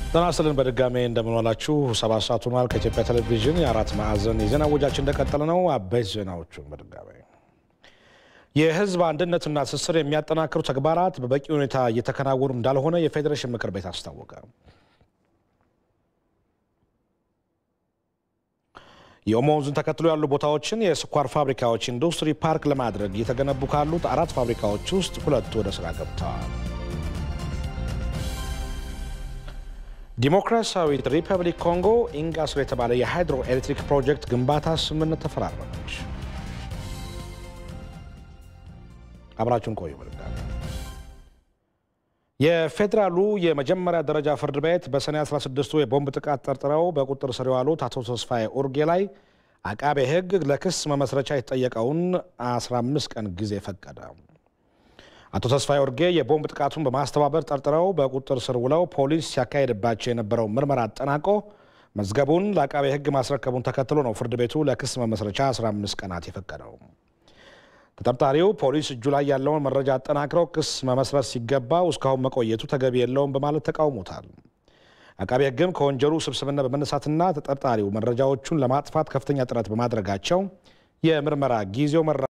ጤና ይስጥልን በድጋሜ እንደምንዋላችሁ። ሰባት ሰዓት ሆኗል። ከኢትዮጵያ ቴሌቪዥን የአራት ማዕዘን የዜና ወጃችን እንደቀጠለ ነው። አበይት ዜናዎቹን በድጋሜ የህዝብ አንድነትና ትስስር የሚያጠናክሩ ተግባራት በበቂ ሁኔታ እየተከናወኑ እንዳልሆነ የፌዴሬሽን ምክር ቤት አስታወቀ። የኦሞ ወንዝን ተከትሎ ያሉ ቦታዎችን የስኳር ፋብሪካዎች ኢንዱስትሪ ፓርክ ለማድረግ እየተገነቡ ካሉት አራት ፋብሪካዎች ውስጥ ሁለቱ ወደ ስራ ገብተዋል። ዲሞክራሲያዊት ሪፐብሊክ ኮንጎ ኢንጋስር የተባለ የሃይድሮ ኤሌክትሪክ ፕሮጀክት ግንባታ ስምምነት ተፈራረመች። አብራችሁን ቆዩ። በድጋሚ የፌዴራሉ የመጀመሪያ ደረጃ ፍርድ ቤት በሰኔ 16ቱ የቦምብ ጥቃት ጠርጥረው በቁጥጥር ስር የዋሉት አቶ ተስፋዬ ኡርጌ ላይ አቃቤ ሕግ ለክስ መመስረቻ የተጠየቀውን 15 ቀን ጊዜ ፈቀደ። አቶ ተስፋዬ ኡርጌ የቦምብ ጥቃቱን በማስተባበር ጠርጥረው በቁጥጥር ስር ውለው ፖሊስ ሲያካሄድባቸው የነበረው ምርመራ አጠናቆ መዝገቡን ለአቃቤ ሕግ ማስረከቡን ተከትሎ ነው ፍርድ ቤቱ ለክስ መመስረቻ 15 ቀናት የፈቀደው። ተጠርጣሪው ፖሊስ እጁ ላይ ያለውን መረጃ አጠናክረው ክስ መመስረት ሲገባው እስካሁን መቆየቱ ተገቢ የለውም በማለት ተቃውሞታል። አቃቤ ሕግም ከወንጀሉ ስብስብነት በመነሳትና ተጠርጣሪው መረጃዎቹን ለማጥፋት ከፍተኛ ጥረት በማድረጋቸው የምርመራ ጊዜው